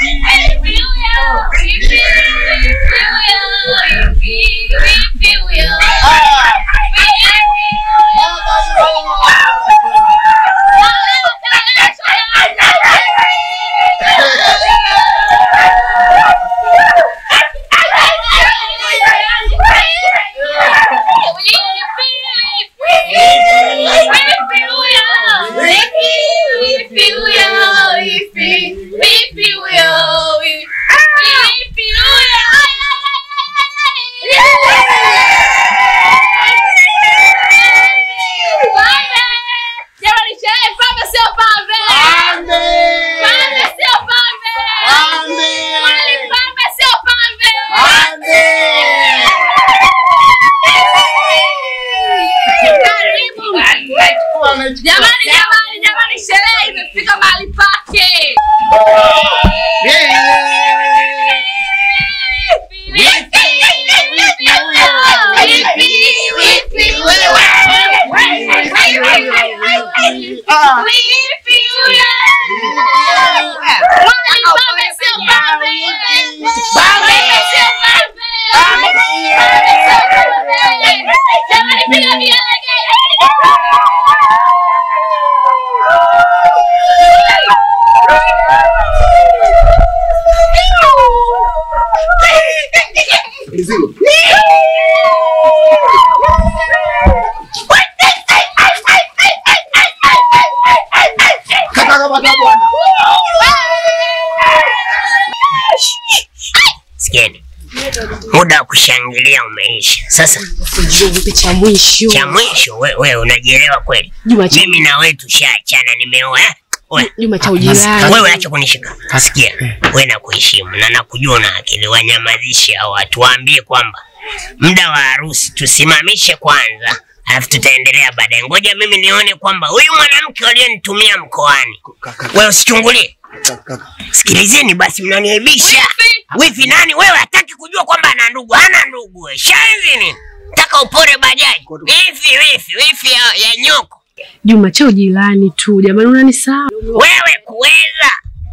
Jamani, jamani, jamani, sherehe imefika mahali pake. Sikieni, muda wa kushangilia umeisha. Sasa Vipi cha mwisho? cha mwisho, we, we unajielewa kweli? Juma cha Mimi na wewe tushaachana, nimeoa eh? We, Juma cha ujirani. wewe acha kunishika. Sikia, wewe nakuheshimu na nakujua na akili, wanyamazishe hao watu, waambie kwamba muda wa harusi tusimamishe kwanza, alafu tutaendelea baadaye. Ngoja mimi nione kwamba huyu mwanamke aliyenitumia mkoani, wewe usichungulie. Sikilizeni basi, mnaniaibisha. Wifi nani wewe? Hataki kujua kwamba ana ndugu? Hana ndugu wewe. Shanzi nini? Taka upore bajaji. Wifi, wifi, wifi ya, ya nyoko. Juma cha ujirani tu. Jamani unanisahau. Wewe kuweza.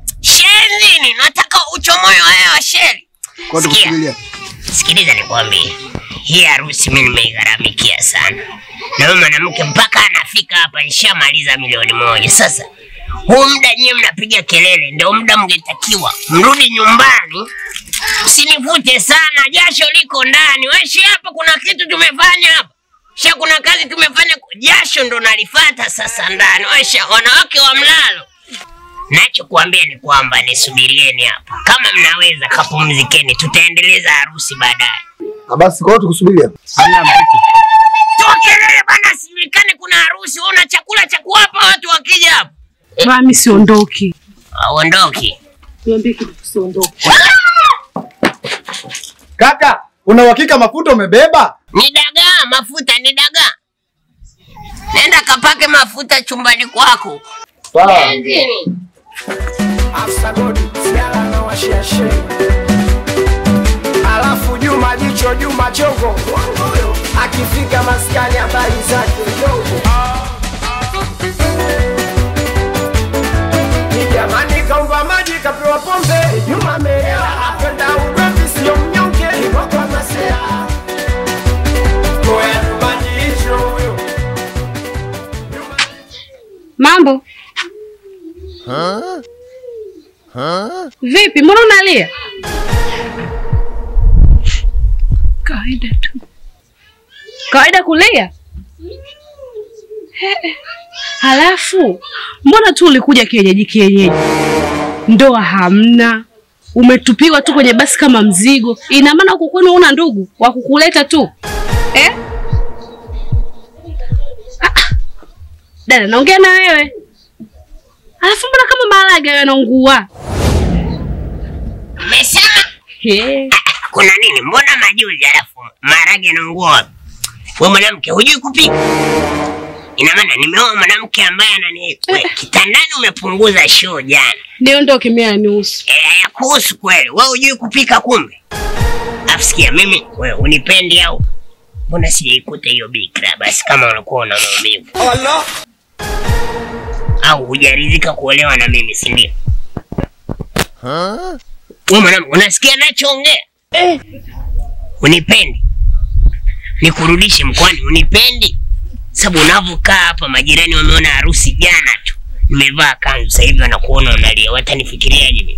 Shenzi nini? Nataka uchomoe wewe wa sheri. Sikia. Sikiliza nikwambie. Hii harusi mimi nimeigharamikia sana. Na huyu mwanamke mpaka anafika hapa nishamaliza milioni moja. Sasa huu muda nyewe mnapiga kelele, ndio muda mngetakiwa mrudi nyumbani. Usinivute sana, jasho liko ndani. Weshi hapa, kuna kitu tumefanya hapa sha, kuna kazi tumefanya, jasho ndo nalifata sasa ndani. Wesha, wanawake wa mlalo Nachokuambia ni kwamba nisubirieni hapa, kama mnaweza kapumzikeni, tutaendeleza harusi baadaye. Basi kwa hiyo tukusubiria. Toa kelele bana, sijulikane kuna harusi. Wewe una chakula cha kuwapa watu wakija hapa? Mimi siondoki. Aondoki. Niambie kitu siondoki. Kaka, una uhakika mafuta umebeba? Ni dagaa, mafuta ni dagaa. Nenda kapake mafuta chumbani kwako. Sawa. Afsa Godi, Siala na washiashe. Alafu Juma jicho Juma chongo akifika maskani habari zake dogo. Ni jamani kaumba maji kapewa pombe Juma melewa apenda ugomvi sio mnyonge Kiboko masea Koya Juma jicho huyo Mambo. Vipi? Mbona unalia? Kawaida tu. Kawaida kulia? Eh, Halafu mbona tu ulikuja kienyeji kienyeji? Ndoa hamna, umetupiwa tu kwenye basi kama mzigo. Ina maana huku kwenu una ndugu wa kukuleta tu eh? Ah, ah. Dada, naongea na wewe. Alafu mbona kama maharage hayo yanaungua? Umesema He. kuna nini? Mbona majuzi alafu maharage yanaungua wapi? We mwanamke hujui kupika? Ina maana nimeoa mwanamke ambaye anani we, kitandani umepunguza show jana. Niondoke mimi anihusu. Eh, ya kuhusu kweli. Wewe hujui kupika kumbe? Afu sikia mimi, wewe unipendi au? Mbona sijaikuta hiyo bikra basi kama unakuwa una maumivu? Au hujaridhika kuolewa na mimi si ndio? Wewe mwanangu, unasikia nachoongea? Eh. Unipendi? Nikurudishe mkoani, unipendi? Sababu unavyokaa hapa, majirani wameona harusi jana tu, nimevaa kanzu, sasa hivi wanakuona unalia, watanifikiriaje mimi?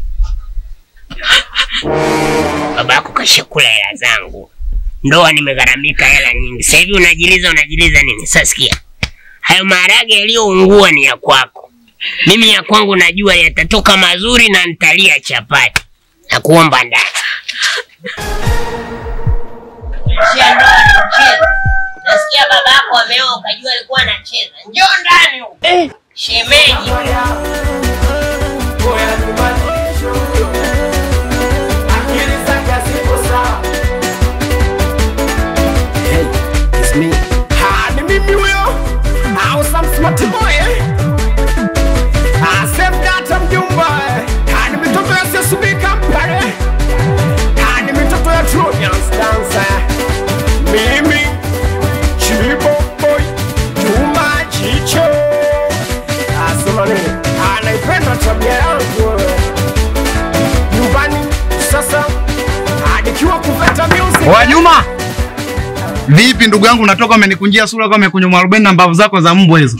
Baba yako kashakula hela zangu, ndoa nimegharamika hela nyingi, sasa hivi unajiliza, unajiliza nini? Sasa sikia, hayo maharage yaliyoungua ni ya kwako, mimi ya kwangu najua yatatoka mazuri na nitalia chapati na kuomba ndani. Shia ndoa ni mchezo. Nasikia baba yako ameoa ukajua alikuwa anacheza. Njoo ndani huko. Shemeji. Ngoja tubadilishe huyo. Akili zake hazipo sawa. Ah, ni mimi huyo. Ah, Sam Smart Boy, eh? Ah, Save Data mjumba, eh? Ah, ni mitoto ya CSB Kampala, eh? Ah, ni mitoto ya Trojans Dancer. Mimi, Chibo Boy, Juma Chicho. Ah, sema nini? Ah, naipenda tabia yangu wewe. Nyumbani sasa, ah, nikiwa kuveta music. Wa Juma. Vipi ndugu yangu unatoka umenikunjia sura kama umekunywa mwarobaini na mbavu zako za mbwa hizo?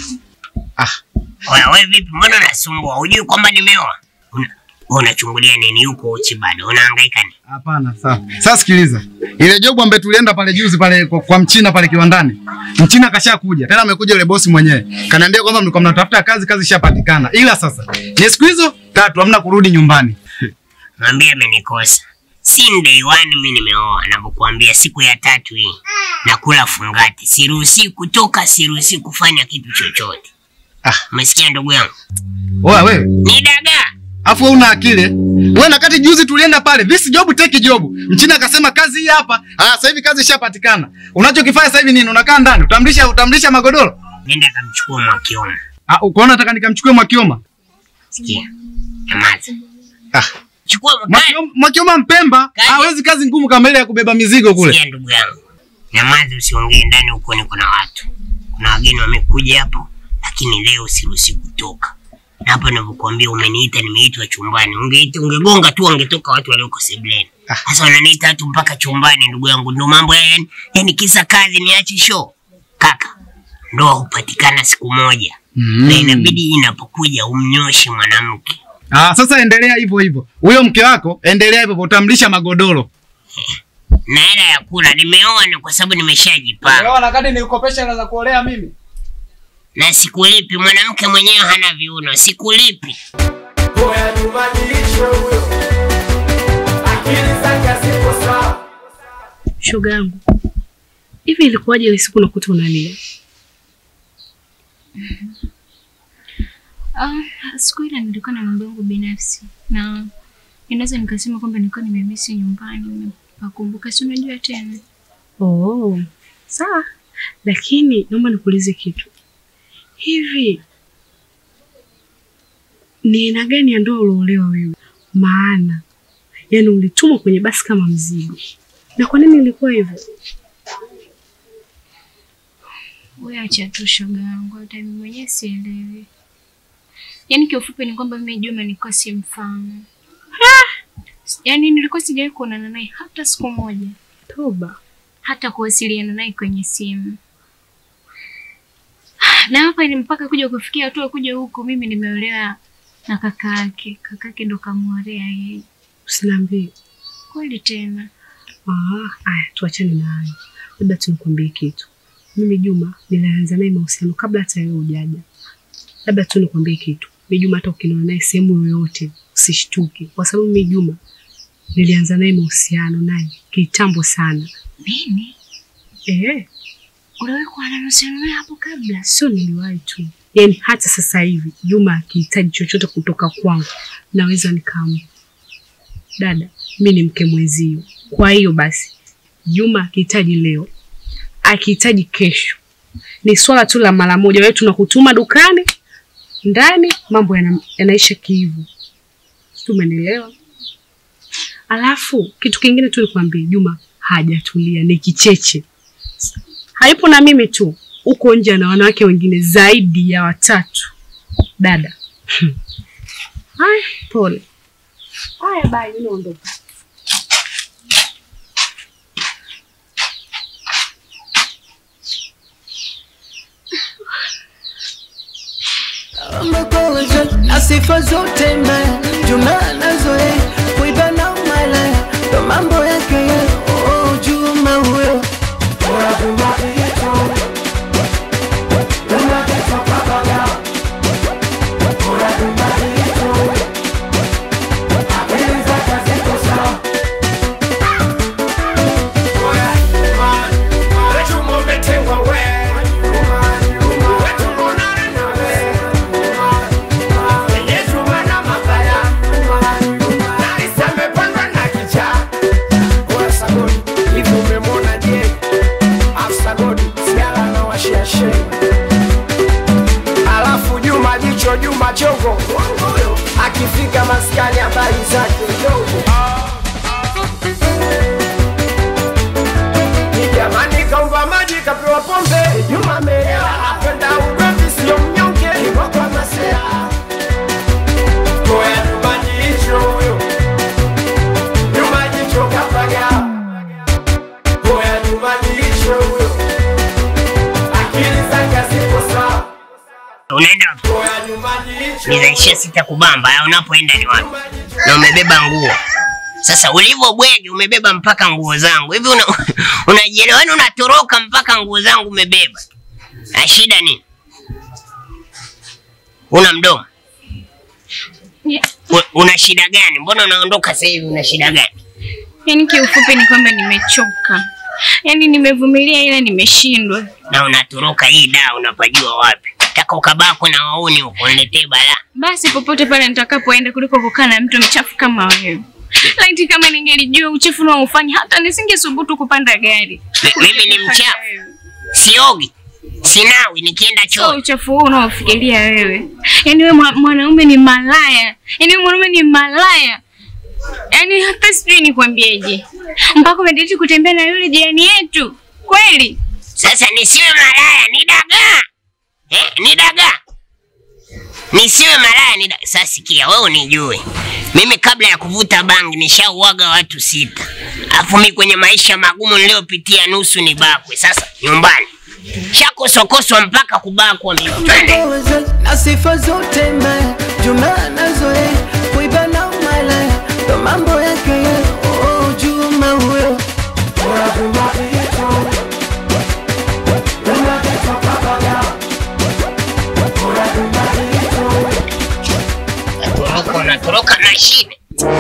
Oya, wewe vipi? Mbona unasumbua? Hujui kwamba nimeoa? Una- wewe Unachungulia nini yuko uchi bado? Unahangaika nini? Hapana, sawa. Sasa sikiliza. Ile job ambaye tulienda pale juzi pale kwa, kwa mchina pale kiwandani. Mchina kashakuja. Tena amekuja yule bosi mwenyewe. Kaniambia kwamba mlikuwa mnatafuta kazi, kazi ishapatikana. Ila sasa ni siku hizo tatu hamna kurudi nyumbani. Mwambie amenikosa. Si day one mimi nimeoa, navyokuambia siku ya tatu hii nakula fungati, siruhusi kutoka, siruhusi kufanya kitu chochote. Ah. Umesikia ndugu yangu? Oa wewe. Ni dagaa. Afu wewe una akili. eh? Wewe na kati juzi tulienda pale, this job take job. Mchina akasema kazi hii hapa. Ah, sasa hivi kazi ishapatikana. Unachokifanya sasa hivi nini? Unakaa ndani, utamlisha utamlisha magodoro. Nenda kamchukua Mwakioma. Ah, ukoona nataka nikamchukue Mwakioma. Sikia. Nyamaza. Ah, Chukua mkali. Mwakioma, Mwakioma Mpemba Kaje. hawezi kazi ngumu kama ile ya kubeba mizigo kule. Sikia ndugu yangu. Nyamaza usiongee ndani huko ni kuna watu. Kuna wageni wamekuja hapo, lakini leo siruhusi kutoka. Na hapa ninavyokuambia umeniita nimeitwa chumbani. Ungeita ungegonga tu wangetoka watu walioko sebleni. Ah. Sasa wananiita watu mpaka chumbani ndugu yangu. Ndio mambo ya yani, yani kisa kazi niache show. Kaka, ndoa hupatikana siku moja. Mm. Na inabidi inapokuja umnyoshe mwanamke. Ah, sasa endelea hivyo hivyo. Huyo mke wako endelea hivyo hivyo, utamlisha magodoro. Na hela ya kula nimeoa na kwa sababu nimeshajipanga. na kadi nikukopesha hela za kuolea mimi. Na sikulipi, mwanamke mwenyewe hana viuno, sikulipi. Ngoja tubadilishe huyo. Akili zake hazipo sawa. Shoga yangu, hivi ilikuwaje ile siku nakuta unalia? Ah, siku ile nilikuwa na mambo yangu binafsi na inaweza nikasema kwamba nilikuwa nimemisi nyumbani, nimepakumbuka, si unajua tena. Oh, sawa. Lakini naomba nikuulize kitu. Hivi ni aina gani ya ndoa uliolewa wewe? Maana yani ulitumwa kwenye basi kama mzigo. Na kwa nini ilikuwa hivyo? Wewe acha tu shoga yangu, hata mimi mwenyewe sielewi. Yaani kiufupi ni kwamba mimi Juma nilikuwa simfahamu. Yaani nilikuwa sijawahi kuonana naye hata siku moja, Toba. hata kuwasiliana naye kwenye simu. Na hapa ni mpaka kuja kufikia hatua kuja huku, mimi nimeolewa na kaka yake. Kaka yake ndo kamwolea yeye. Usiniambie. Kweli tena. Ah, aya, tuachane na hayo. Labda tunikwambie kitu. Mimi Juma nilianza naye mahusiano kabla hata wewe hujaja. Labda tu nikwambie kitu. Mimi Juma hata ukiniona naye sehemu yoyote usishtuke, kwa sababu mimi Juma nilianza naye mahusiano naye kitambo sana. Nini? Eh, Uliwahi kuwa na mahusiano naye hapo kabla? sio niliwahi tu, yaani hata sasa hivi Juma akihitaji chochote kutoka kwangu naweza nikampa. Dada, mi ni mke mwenzio, kwa hiyo basi Juma akihitaji leo, akihitaji kesho, ni swala tu la mara moja. Wewe tunakutuma dukani ndani, mambo yana, yanaisha kihivu. Sijui umenielewa? Alafu kitu kingine tu nikwambie, Juma hajatulia, ni kicheche haipo na mimi tu, huko nje na wanawake wengine zaidi ya watatu. Dada, Ay, pole. Haya bye, mimi naondoka. Umekuwa na sifa zote mbaya, Juma nazoe kuiba na umala, ndo mambo yake ya oh, Juma huyo Alafu Juma jicho Juma chongo akifika maskani habari zake ndogo Ni jamani kaumba maji kapewa pombe Juma ameelewa apenda ugomvi sio mnyonge Kiboko masea Koya Juma jicho huyo Juma jicho kapaga Koya Juma jicho huyo Akili zake hazipo sawa Unaenda wapi? Koya Juma jicho Nizaishia sita kubamba, au unapoenda ni wapi? Na umebeba nguo. Sasa ulivyo bwege umebeba mpaka nguo zangu. Hivi una, unajielewa? Yaani unatoroka mpaka nguo zangu umebeba. Na shida nini? Una mdomo? Yeah. U- Una shida gani? Mbona unaondoka sasa hivi una shida gani? Yaani kiufupi ni kwamba nimechoka, yaani nimevumilia ila nimeshindwa. Na unatoroka hii daa unapajua wapi? Taka ukabako na wauni huko niletee balaa. Basi popote pale nitakapoenda kuliko kukaa na mtu mchafu kama wewe. Laiti kama ningelijua uchafu unaofanya hata nisingesubutu kupanda gari. Mi- Mimi ni mchafu. Siogi. Sinawi nikienda So choo. uchafu huu unaofikiria wewe. Yaani wewe mwa- mwanaume ni malaya. Yaani wewe mwanaume ni malaya. Yaani hata sijui nikwambieje. Mpaka umediriki kutembea na yule jirani yetu. Kweli? Sasa nisiwe malaya ni dagaa. Eh, ni dagaa. Nisiwe malaya ni dagaa. Sasa sikia wewe unijue. Mimi kabla ya kuvuta bangi nishauaga watu sita. Alafu mimi kwenye maisha magumu niliyopitia nusu ni bakwe. Sasa nyumbani. Shakosokoswa mpaka kubakwa mimi. Twende. Umekuwa na sifa zote mbaya, Juma nazoe kuiba na umala, ndo mambo yake ya oh, Juma huyo Natoroka unatoroka na shida.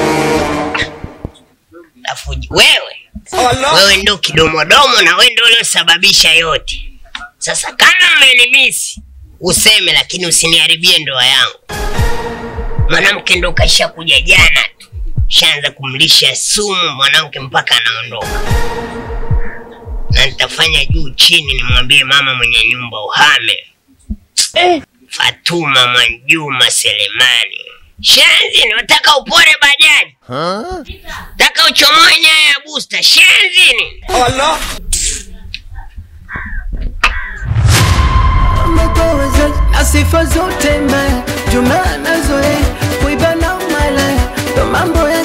Alafu wewe wewe ndo kidomodomo na wewe ndo uliosababisha yote. Sasa kama umenimisi useme, lakini usiniharibie ndoa yangu. Mwanamke ndo kasha kuja jana tu, shaanza kumlisha sumu mwanamke mpaka anaondoka, na nitafanya juu chini nimwambie mama mwenye nyumba uhame. Fatuma Mwanjuma Selemani. Shenzi, nataka upore bajaji. Taka uchomoe nyaya ya booster. Shenzi ni. umekuwa na sifa zote mbaya, Juma nazoe kuiba na umala, ndo mambo yake